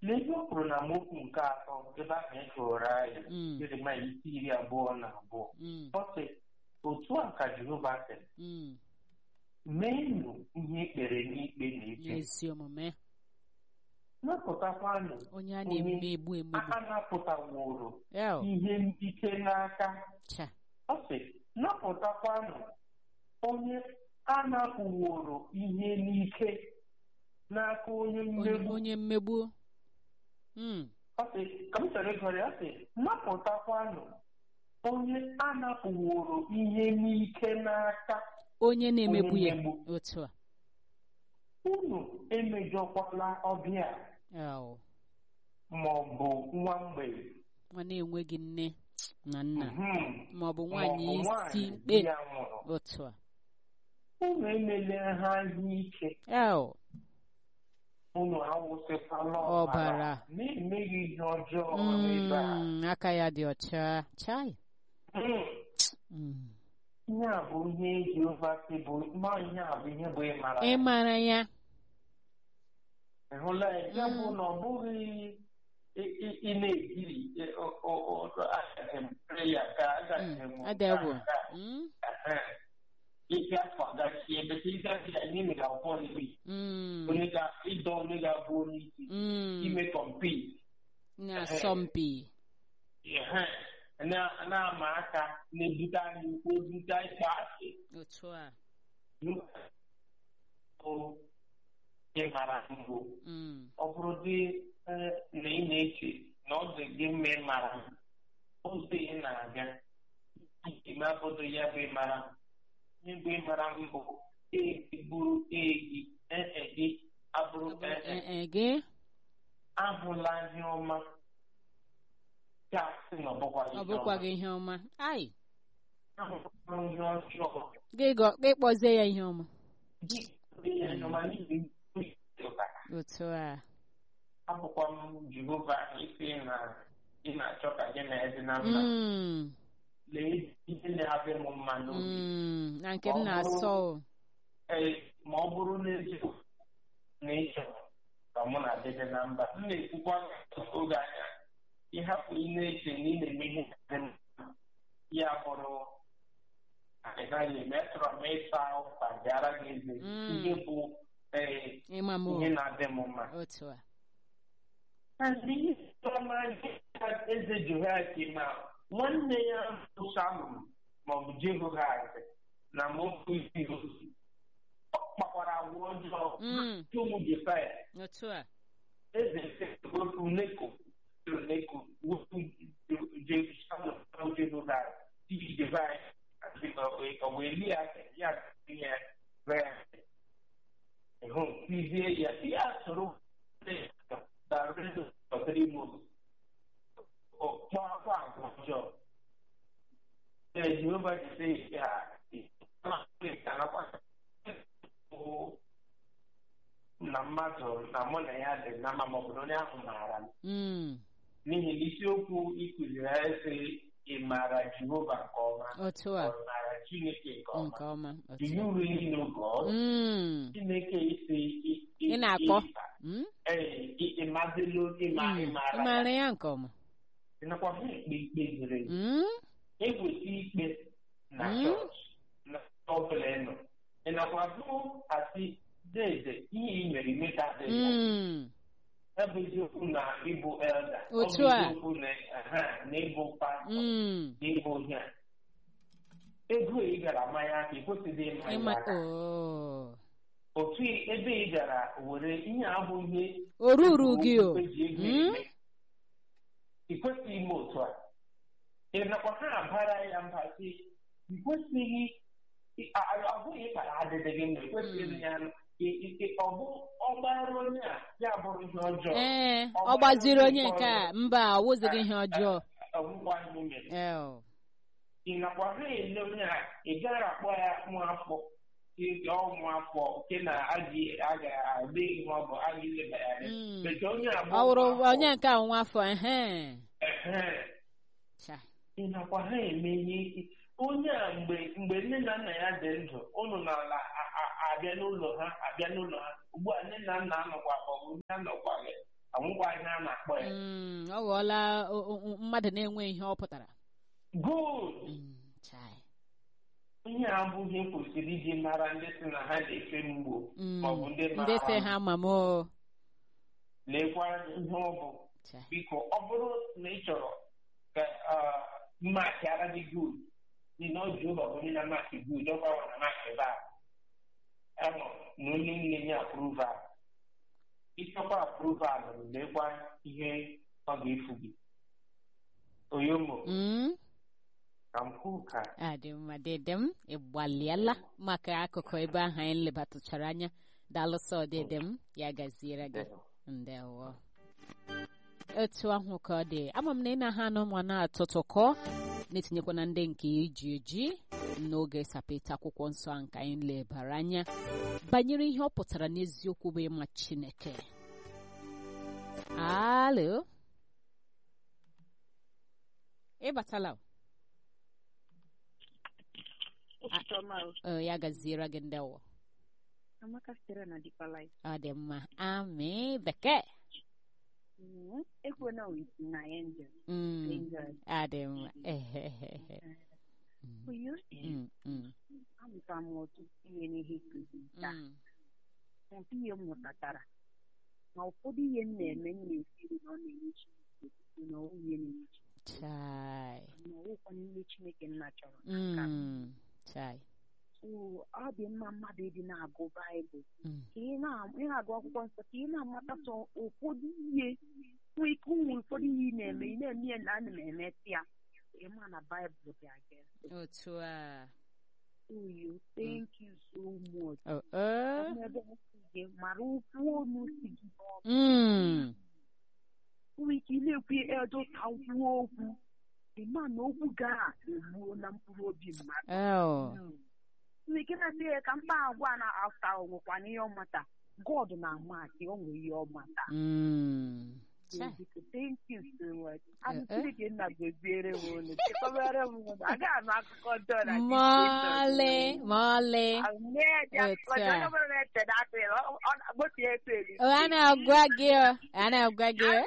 Lee ihe o kwuru na mokwu nke atọ ebe ahụ e gụrụ anyị Mm. Jeremaya isi iri abụọ na abụọ Mm. ọ sị otu a ka Jehova sịrị Mm. meenụ ihe ikpere n'ikpe na ike ezi omume napụtakwanụ onye a na-emegbu emegbu a napụtaworo El, ihe ike n'aka cha ọ sị napụtakwanụ onye a napụworo ihe n'ike n'aka onye onye mmegbu onye mmegbu Mm. Ọ sị ka m chere ịgọrọ ya ọ sị napụtakwanụ onye a napụworo ihe n'ike n'aka onye na-emegbu onye ya mmegbu. otu a unu emejọkwala ọbịa El, ma ọ bụ nwa mgbei nwa na-enweghị nne na nna Mhm. ma ọ bụ Ma ọ nwaanyị bụ isi nwaanyị mkpe di ya nwụrụ otu a unu emele ha ihe ike El, unu awụsịkwala Ọbara. na-emeghị ihe ọjọọ n'ebe a mm, aka ya dị ọcha chai Mm. Mm. ihe a bụ ihe Jehova sị bụ ma ihe a bụ ihe bụ ịmara ị mara ya ị hụla ya ya bụ Mm. na ọ bụghị ị- ị ị na-ekiri ị- ọ- ọ- ọ- agaghị m pray ya ka agaghị m Mm, adegwu nke a, Mm, ehe. ike afọ agachi ebe ka ịgaghị ya n'ime ga akwụkwọ nri mm, onye ga ịdọ onye ga-abụ onye isi mm. ime kọmpit na-asọmpi Ehe. na- na-ama aka na-ebute anyị ukwu ebute ịkpa asị otu a bụ ịmara mbụ Mm, ọ bụrụ dị eh, na ị na-eche na ọ dị gị mma ịmara m, ụzọ ị na-aga ime abụdo ya bụ ịmara m. ihe bụ ịmara m bụ egi bụrụ egi ee gị abụrụ ọ bụ ee eh, eh, gị ahụla ihe ọma gasị na ọ bụkwaghị ọ ihe bụkwaghị ọma. ihe ọma ai ahụla ihe ọjọọ gị gọ- gị kpọzie ya ihe ọma gị kpee ya ihe ọma n'ihi ụtara otu a abụkwa m Jehova isi na ị na-achọ ka gị na ezi na mma Mm, lee ihe na-abịa m mma n'obi mm, na nke Ọ m bụrụ- na-asọ o. ee ma ọ bụrụ n'eziokwu na ịchọ ka mụ na dị gị na mba m na-ekwukwa oge anya ịhapụ ị na-eche na ị na-eme ihe dị mma ya bụrụ na ị gaghị eme achọrọ m ịsa ụka bịara gị eze Mm. ihe bụ ee ịma m o. ihe na-adị m mma otu a Ndị ọma eze Jehoiakim ma nwanne ya bụ Salum maọbụ Jehoahaz na mokwu isi ozi ọ kpakwara agwa ọjọọ Mm. tụ ụmụ Jefaya otu a eze wepụ Neko Neko wepụ Salum na Jehoahaz iji Jefaya ọ bụ eli ya ya ya ree hụ tizie ya ya soro ọkpọkwa agwa ọjọọ ee jehova jise ya na mmadụ na mụ na ya dị na mma maọbụ na onye ahụ maara m Mm, n'ihi na isiokwu ịkụziri ya ese ị maara jehova nke ọma otu ọ a maara chineke nke ọma nke ọma do otu you really know God? Mm, chineke isi ị na-akpọ Mm, ee ịmadịlu ịma mm, ị ịmara maara ya nke ọma ịnakwa ha ikpe ikpe ziri ezi Mm, egwesi ikpe na Mm. chọọchị na ọbụla ị nọ ịnakwa bụ asị dede ihe ị mere ime ka adịghị ya mm, ebe eziokwu na ịbụ elda ọ bụ Otu a. eziokwu na aha, na ịbụ pastọ mm. na ịbụ ihe a ego ị gara manya aka ị kwesịghị ịma ya ịma aka oo otu ebe ị gara were ihe abụ ihe o ruru gị o eji ego Mm? eme ị kwesịghị ime otu a ị nakwa ha abara ya mba sị ị kwesịghị ị- a- a- ọ bụghị ịkpara adịdị gị mma ị kwesịghị ya ị- ị- ị- ọ bụ ọgbara onye a ya bụrụ ihe ọjọọ ee ọ gbaziri onye nke a mba ọ wụzighị ihe ọjọọ ọgwụgwọ ihe o mere El, ị nakwa ha ele onye a ị gaghị akpọ ya mụ afọ ọmụ afọ nke na aga aga-adị ihe ọ bụ aga ileba ya anya Mm. Mechaa onye a bụ ọ wụrụ ụmụ afọ, onye nke a nwa afọ ehe ehe, Cha. ị nakwa ha eme ihe ike onye a mgbe mgbe nne na nna ya dị ndụ ụnụ n'ala a- a- abịa n'ụlọ ha abịa n'ụlọ ha ugbu a nne na nna anọkwa maọbụ nne anọkwaghị ọngwa ihe a na-akpọ ya Mm, ọ ghọọla o- o- o- mmadụ na-enwe ihe ọ pụtara good Mm, chai. ihe a abụghị kwesịrị iji mara ndị si na ha na-efe mgbo Mm, maọbụ ndị ndị mara sị ha ma m o lekwa ihe ọ bụ Chai. biko ọ bụrụ na ị chọrọ ka mmaakị ara gị good dị na oji ụlọ bụ onye na mmaakị good ọ gbanwe na mmaakị baa anọ na onye m na-enye approval ịchọkwa approval lekwa ihe ọ ga-efu gị oyomo Mm, ka m kwuo ka adị mma dede m ịgbalịala maka akụkụ ebe ahụ anyị lebatụchara anya daalụsọ dede m ya gaziere gị ndewo otu ahụ ka ọ dị ama m na ị na-aha anụ ma na-atụtụkọ na-etinyekwa na ndị nke eji eji n'oge sapeta akwụkwọ nsọ a nke anyị lebara anya banyere ihe ọ pụtara n'eziokwu bụ ịma chineke alo ịbatala o? Ụtụtụ ọma o. Ọ, ya gaziere gị ndewo Amaka sitere na Deeper Life. ọ dị mma amị bekee Mm, Ekwena with na angel. Mm, Angel. ọ dị mma ehehehe Mm, Oyo, mm, mm, amụtara m ọtụtụ ihe n'ihe nkụzi taa. mm. Ọtụtụ ihe m mụtatara. Na ụfọdụ ihe m na-eme m na-esiri na ọ na-enye Chineke otuto na ọwụ ihe na-enye Chineke. chai Na ọwụkwa n'ime Chineke nna chọrọ n'aka m. Mm, chai So, ọ dị mma mmadụ ịdị na-agụ Baịbụl. Mm, Ka ị na- ị na-agụ akwụkwọ nsọ ka ị na-amata sọ ụfọdụ ihe nwee ike ụmụ ụfọdụ ihe ị na-eme ị na-eme ya na ana m emetụ ya ị ma na Baịbụl dị aga otu a Oh, you thank you so much. Oh, oh. Ebe m si gị mara okwu ọnụ si gị n'ọnụ. Mm, Nwee ike ị na-ekwu edo ka m kwuo okwu. Ị ma na okwu ga egbuo na mkpụrụ obi mmadụ. oh. Nwee ike na-asị ya ka mkpa agwa na afta onwekwa na ihe ọmata. God na-ama akị ọ nwere ihe ọmata. Mm, chai Biko, Thank you so much. Anụ Eh, eh. Chineke nna goziere m unu. Chekwabere m unu. Agaghị anụ akụkọ ọjọọ na mọlị mọlị Otu Otu a. a. Oh, a na-agwa gị o a na-agwa gị o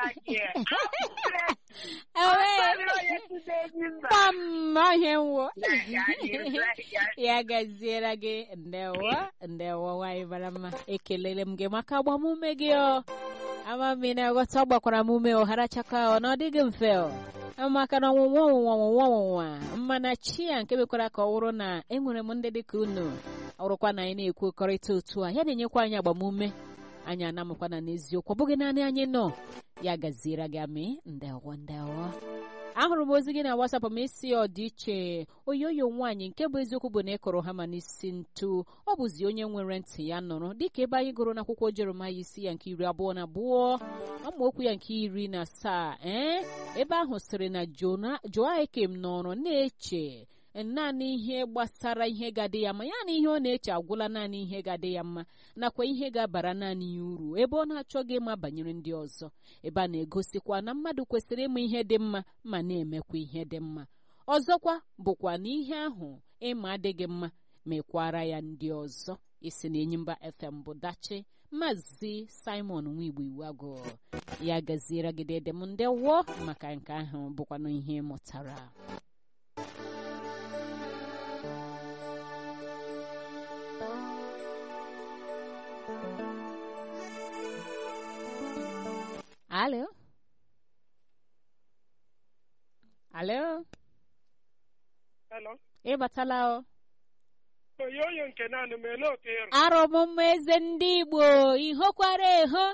Ewe, kpam ọhịa nwo ya gaziere gị ndewo ndewo nwanyị mara mma ekelere m gị maka agbamume gị o ama m ị na-aghọta ọ gbakwara m ume ọhara chaka ọ na ọ dịghị mfe o maka na ọnwụnwa ọnwụnwa ọnwụnwa ọnwụnwa mmana chi ya nke mekwara ka ọ wụrụ na enwere m ndị dịka unu ọrụkwa na anyị na-ekwekọrịta otu a ya na-enyekwa anyị agbamume anyị anamụkwana n'eziokwu ọ bụghị naanị anyị nọ ya gaziere gị amị ndewo ndewo ahụrụ m ozi gị na wasapụ m isi ọdịiche oyoyo nwaanyị nke bụ eziokwu bụ na ị kụrụ hama n'isi ntu ọ bụzi onye nwere ntị ya nụrụ dịka ebe anyị gụrụ n'akwụkwọ jeremaya isi ya nke iri abụọ na abụọ amaokwu ya nke iri na asaa ee ebe ahụ sịrị na Jona- joakim nọrọ na-eche naanị ihe gbasara ihe ga-adị ya mma ya na ihe ọ na-eche agwụla naanị ihe ga-adị ya mma nakwa ihe ga-abara naanị ya uru ebe ọ na-achọghị ịma banyere ndị ọzọ ebe a na-egosikwa na mmadụ kwesịrị ịma ihe dị mma ma na-emekwa ihe dị mma ọzọkwa bụkwa na ihe ahụ ịma adịghị mma mekwara ya ndị ọzọ isi na enyimba fm bụ dachi maazị simon nwigbo iwago ya gaziere gidede m ndewo maka nke ahụ bụkwanụ ihe ị mụtara alo alo Hello. ị batala o Oyoyo nke naanị m ele otu ịrụ. arọ m mma eze ndị igbo ihokwara eho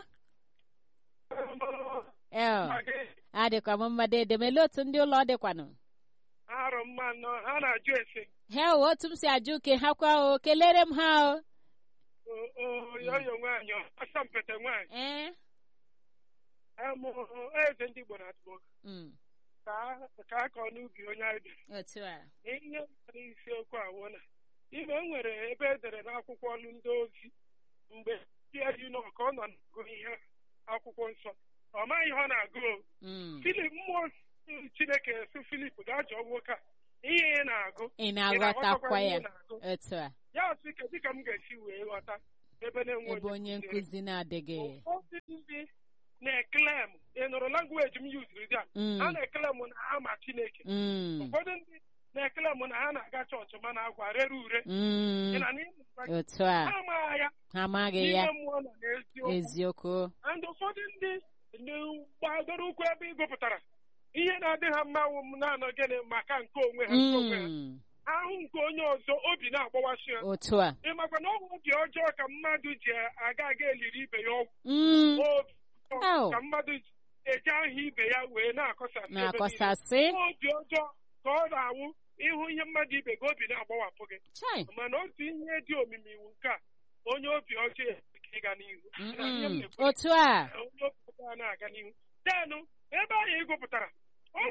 ee adịkwa m mma dede m ele otu ndị ụlọ dịkwanụ Arụ mma nọ ha na-ajụ ese. he o otu m si ajụ ke ha kwa o kelere m ha o O- o- Oyoyo nwaanyị asampete nwaanyị. ee Amụ eze ndị Igbo na-atụ mm, ka a- ka a kọọ n'ubi onye anyị bi. otu a Ihe nwere isiokwu awụ na ime e nwere ebe edere n'akwụkwọ ọlụ ndị ozi mgbe ya yi nọ ka ọ nọ na-agụ ihe akwụkwọ nsọ ọ maghị ihe ọ na-agụ o. mm. Filip mmụọ Chineke sụ Filip gaa jụọ nwoke a ihe ị na-agụ ị ị na-aghọtakwa ihe ya ị na-agụ otu a ya sị ka dịka m ga-esi wee ghọta ebe na-enwe ebe onye nkụzi. nkụzi na-adịghị ụfọdụ ndị na-ekelem ị nụrụ langweji m yuziri dị a Mm. ha na-ekelem na ha ma chineke Mm. ụfọdụ ndị na-ekelem na ha na-aga chọọchị mana agwa rere ure Mm. Ị na n'ime ụwa, otu a ha amaghị ya ha amaghị ya n'ime mmụọ na n'eziokwu eziokwu and ụfọdụ ndị ndị gbadoro ụkwụ ebe ị gụpụtara ihe na-adị ha mma wụ m na-anọ gịnị maka nke onwe ha nke onwe ha Mm. ahụ nke onye ọzọ obi na-agbawasị ya otu a ị makwa na ọgwụ obi ọjọọ ka mmadụ ji aga aga eliri ibe ya ọgwụ Mm. obi ọjọọ Au. ka mmadụ ji eji aha ibe ya wee na-akọsasị ebe niile. na-akọsasị obi ọjọọ ka ọ na-anwụ ịhụ ihe mmadụ ibe gị obi na-agbawapụ gị chai mana otu ihe dị omimi iwu nke a onye obi ọjọọ ka ịga n'ihu Na ihe m Mm. na-ekwu otu a onye obi ọjọọ na-aga n'ihu denụ ebe ahụ ị gụpụtara ọ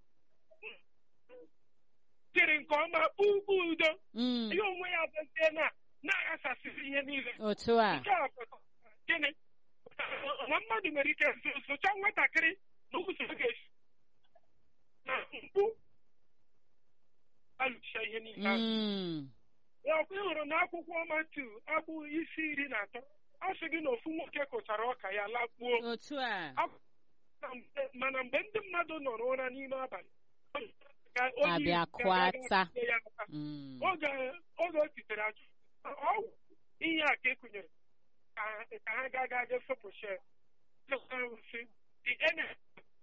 dịrị nke ọma ugbu udo Mm. ihe onwe ya bụzie na na-aghasasịrị ihe niile otu a nke a pụtara gịnị na mmadụ nwere ike so- socha nwatakịrị na ụzọ ọ ga-esi na mkpu alụcha ihe niile ahụ. Mm. Ya ọkwa ị hụrụ na akwụkwọ Matu agbụ isi iri na atọ ọ sị gị na ofu nwoke kụchara ọka ya lakpuo otu a Akwụkwọ na mgbe- mana mgbe ndị mmadụ nọ n'ụra n'ime abalị ka onye Abịa isi kụọ ga-aga ata. tinye ya aka. Mm. oge oge o titere ajụ ọgwụ ihe a ka ekụnyere ka ka ha ga ga ga fepụshe si the enemy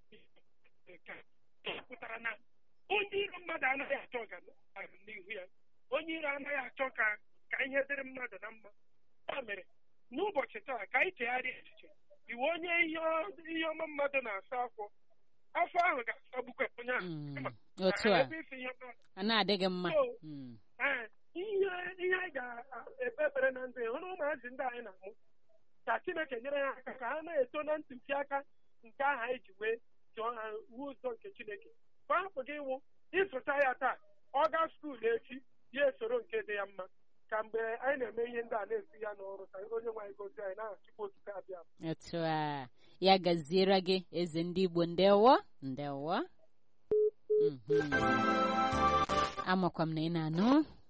pụtara na onye iro mmadụ anaghị achọ ọganihu ya onye iro anaghị achọ ka ka ihe dịrị mmadụ na mma ya mere n'ụbọchị taa ka anyị chegharịa echiche iwe onye ihe ọ- ihe ọma mmadụ na-asa afọ afọ ahụ ga-asagbukwa onye ahụ Mm. Kama, otu a ebe isi ihe mmadụ a na-adịghị mma So, Mm. Ee, ihe ihe anyị ga-ekpebere na ndụ hụrụ ụmụazị ndị anyị na-amụ ka Chineke nyere ha aka ka ha na-eto na ntụziaka nke ahụ anyị ji wee chọọ ha wuo ụzọ nke Chineke ka hapụ gị ịwụ ịzụta ya taa ọ gaa skuul echi ya esoro nke dị ya mma ka mgbe anyị na-eme ihe ndị a na-esi ya n'ọrụ ka onye nwe anyị gozi anyị na-achịkwa otuto abịa otu a ya gaziere gị eze ndị igbo ndewo ndewo Mhm. amakwa m na ị na-anụ